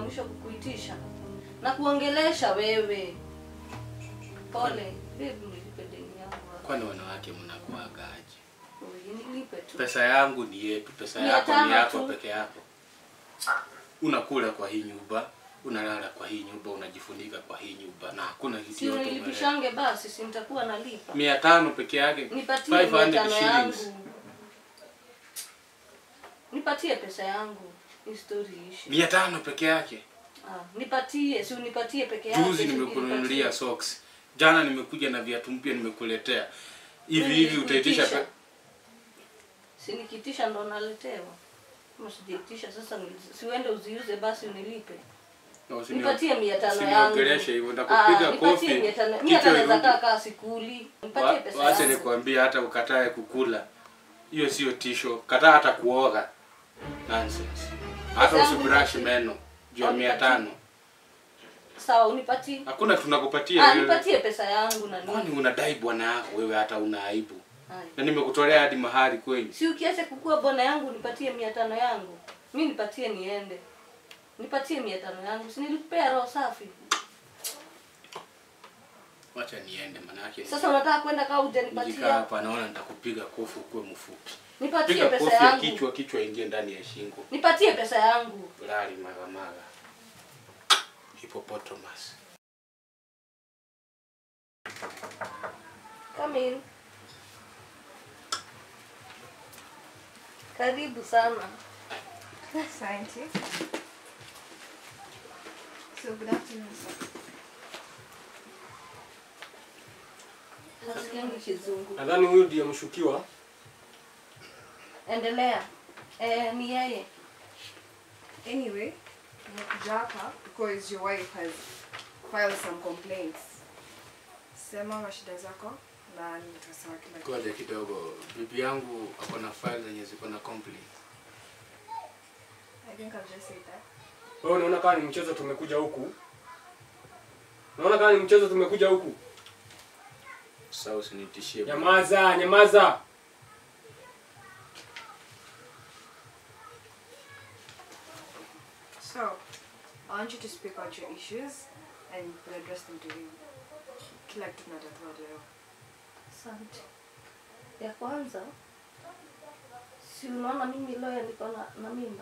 mwisho kukuitisha na kuongelesha wewe. Pole babe, nilipe deni yangu. Kwani wanawake mnakuaga aje? Oi, Nilipe tu. Pesa yangu ni yetu, pesa Mia yako ni tano yako tu. peke yako. Unakula kwa hii nyumba, unalala kwa hii nyumba, unajifunika kwa hii nyumba na hakuna kitu Si yote umeleta. unilipishange basi, si nitakuwa nalipa. Mia tano peke yake, Nipatie mia 500 tano yangu. shillings. Nipatie pesa yangu. Hii story ishi. Mia tano peke yake. Ah, nipatie, si unipatie peke yake. Juzi si nimekununulia unipatie. socks. Jana nimekuja na viatu mpya nimekuletea. Hivi Wewe hivi utaitisha nilikuitisha. pe... Si nikiitisha ndo naletewa. Kama sijaitisha sasa ni- si uende uziuze basi unilipe. Na usini- Nipatie mia tano yangu. usiniongeleshe hivyo, Ah, nitakupiga nipatie kofi. mia tano. Mimi Kichwa hata naweza irudi. kaa kaa sikuli. Nipatie pesa Wacha yangu. nikwambie hata ukatae kukula. Hiyo sio tisho. Kataa hata kuoga. Nonsense. Hata Pesa yangu usibrush nipatie. meno juu ya Au mia nipatie. tano. Sawa, unipatie. Hakuna tunakupatia Ah, wewe. nipatie pesa yangu na Kwani nini? unadai bwana yako wewe hata una aibu. Haya. Na nimekutolea hadi mahali kweli. Si ukiacha kukua bona yangu nipatie mia tano yangu. Mi nipatie niende. Nipatie mia tano yangu. Si nilikupea roho safi. Wacha niende manake. Sasa unataka kwenda kaa Nikikaa hujanipatia? hapa naona nitakupiga kofi ukuwe mfupi. Nipatie Piga pesa kofi ya yangu. kichwa, kichwa ingie ndani ya shingo. Nipatie pesa yangu. Lali magamaga. Hippopotamus. Come in. Karibu sana. Asante. So good afternoon, sir. Nasikiangi kizungu. Nadhani huyu ndiye mshukiwa. Endelea. Eh, ni yeye. Anyway, nimekuja hapa because your wife has filed some complaints. Sema mashida zako na nitasawa kila kitu. Ngoja kidogo. Bibi yangu ako na file zenye ziko na complaint. I think I've just said that. Wewe unaona kama ni mchezo tumekuja huku? Unaona kama ni mchezo tumekuja huku? Sasa usinitishie. bwana. Nyamaza, nyamaza. So, I want you to speak out your issues and we'll address them to him. Kila kitu tunatatua leo. Asante. Ya kwanza, si unaona mimi lawyer niko na, na mimba.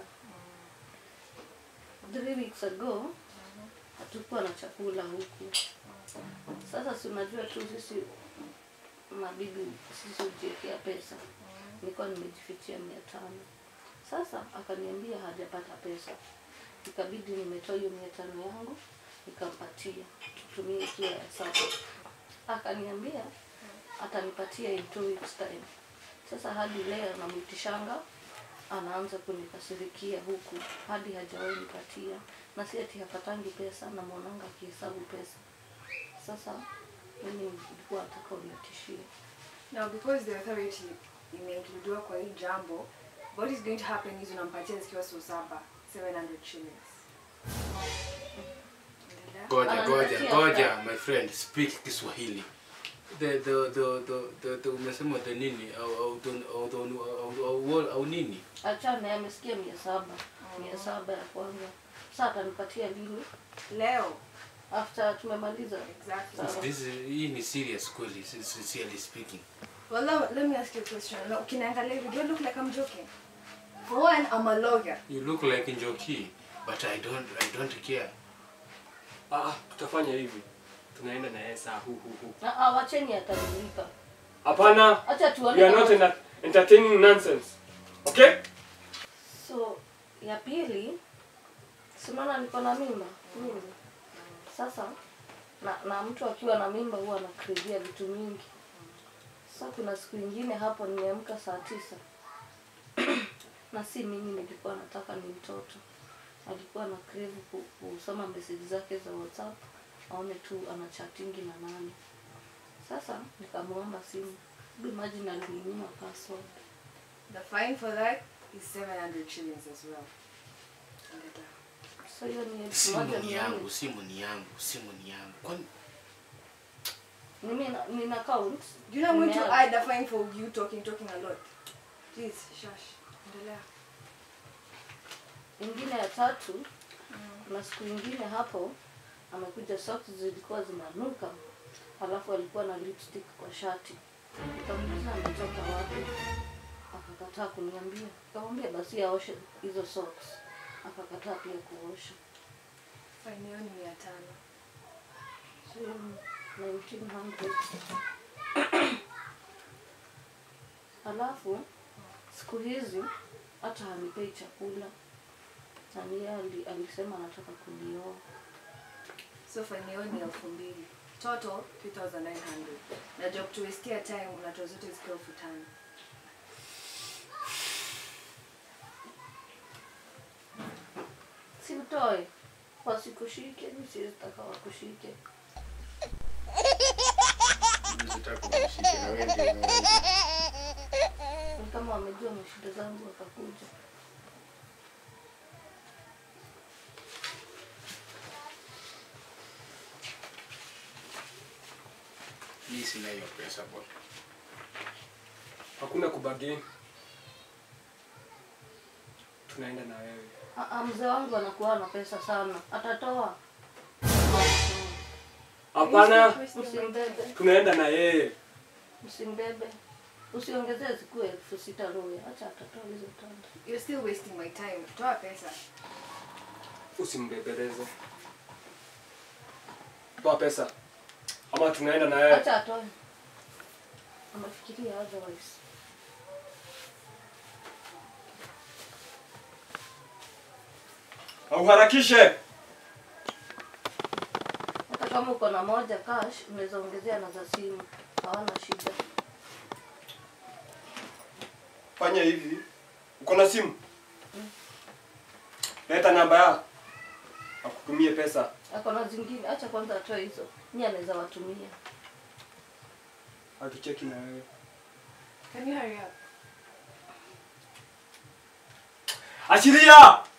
Three weeks ago hatukuwa na chakula huku. Sasa si unajua tu sisi mabibi sisi hujiwekea pesa. Nilikuwa nimejifichia mia tano. Sasa akaniambia hajapata pesa, ikabidi nimetoa hiyo mia tano yangu nikampatia tutumie ikiwa ya sasa. Akaniambia atanipatia in two weeks time. Sasa hadi leo namwitishanga anaanza kunikasirikia huku hadi hajawahi nipatia, na si ati hapatangi pesa, namwonanga akihesabu pesa. Sasa mimi nilikuwa nataka unitishie. Now, because the authority imeincludiwa kwa hii jambo, what is going to happen is unampatia zikiwa so saba 700 shillings. Endelea. Ngoja, ngoja, Ananipatia ngoja, pesa. my friend, speak Kiswahili. The the the the the, the umesema the nini au au au au au, au, au, au nini? Achana, amesikia mia saba mia saba ya kwanza. Sasa atanipatia lini? Leo. After tumemaliza. Exactly. Sawa. This is hii ni serious kweli, si- sincerely speaking. Well, let, let me ask you a question. Now, ukiniangalia hivi, do I look like I'm joking? For one, I'm a lawyer. You look like Njoki, but I don't I don't care. Ah, tutafanya hivi. Tunaenda na yeye saa hu hu hu. Na awacheni atanilipa. Hapana. Acha tuone. We are kama- not ena- entertaining nonsense. Okay? So ya pili, simana niko na mimba mimi. Sasa na, na mtu akiwa na mimba huwa anakrivia vitu mingi. Sasa kuna siku ingine hapo nimeamka saa tisa na si mimi nilikuwa nataka ni mtoto. Alikuwa na crave ku- kusoma message zake za WhatsApp aone tu ana chattingi na nani. Sasa nikamwomba simu. Hebu Imagine alininyima password. The fine for that is 700 shillings as well. Endelea. So hiyo ni elfu Simu moja ni mia yangu, nne. simu ni yangu, simu ni yangu. Kwani Mimi na- nina account. Do you know I'm going to Nimeadd. add the fine for you talking, talking a lot? Please, shush. Endelea. Ingine ya tatu kuna siku ingine hapo amekuja socks zilikuwa zinanuka alafu alikuwa na lipstick kwa shati nikamuuliza ametoka wapi akakataa kuniambia nikamwambia basi aoshe hizo socks akakataa pia kuosha Faini yao ni mia tano. So, 1900 alafu siku hizi hata hanipei chakula na niye ali, alisema anataka kunioa So faini yao ni elfu mbili. Total 2900. Na job to wastea time unatoa zote zikiwa elfu tano. si utoe wasikushike mi siwezitaka wakushike Sitaki kunishika na wewe ndio unaweza. ni kama wamejua mashida zangu wakakuja Mimi sina hiyo pesa bwana. Hakuna kubageni. Tunaenda na wewe. Ah, ah, mzee wangu anakuwa na pesa sana atatoa Hapana, msimbebe tunaenda na yeye. msimbebe usiongezee zikuwe elfu sita roya hacha atatoa hizo tano You're still wasting my time. Toa pesa. Usimbebeleze. Toa pesa. Ama tunaenda na yeye. hacha atoe amefikiria otherwise Auharakishe. hata kama uko na moja cash unaweza ongezea na za simu hawana shida Fanya hivi. Uko na simu? Leta namba ya. Akutumie pesa. ako na zingine hacha kwanza atoe hizo ni anaweza watumia Atucheki na wewe. Can you hurry up? Achilia!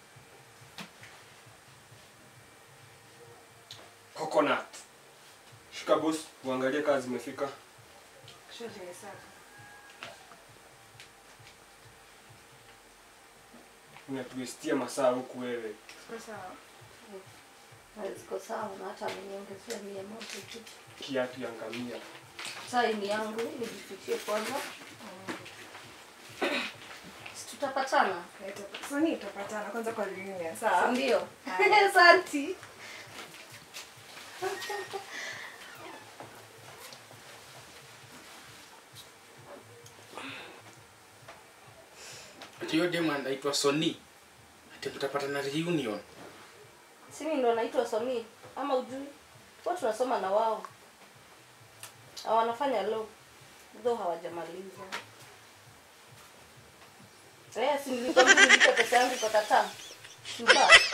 Coconut. Shika boss, uangalie kazi zimefika. Sure, nimesaka. Unatuestia masaa huku wewe. Siko sawa. Na ziko sawa na hata ameniongezea mia moja tu Kiatu ya ngamia. saa hii ni yangu nijifichie kwanza Si tutapatana Naita- Soni tutapatana kwanza kwa reunion. Sawa? ndio Haya. santi Ati hiyo demu anaitwa Sony. Ati mtapata na reunion. simi ndo naitwa Soni ama ujui kwa tunasoma na wao Na wanafanya law though hawajamaliza eh si nilikwambia nilipe pesa yangu kwa tata Shuba.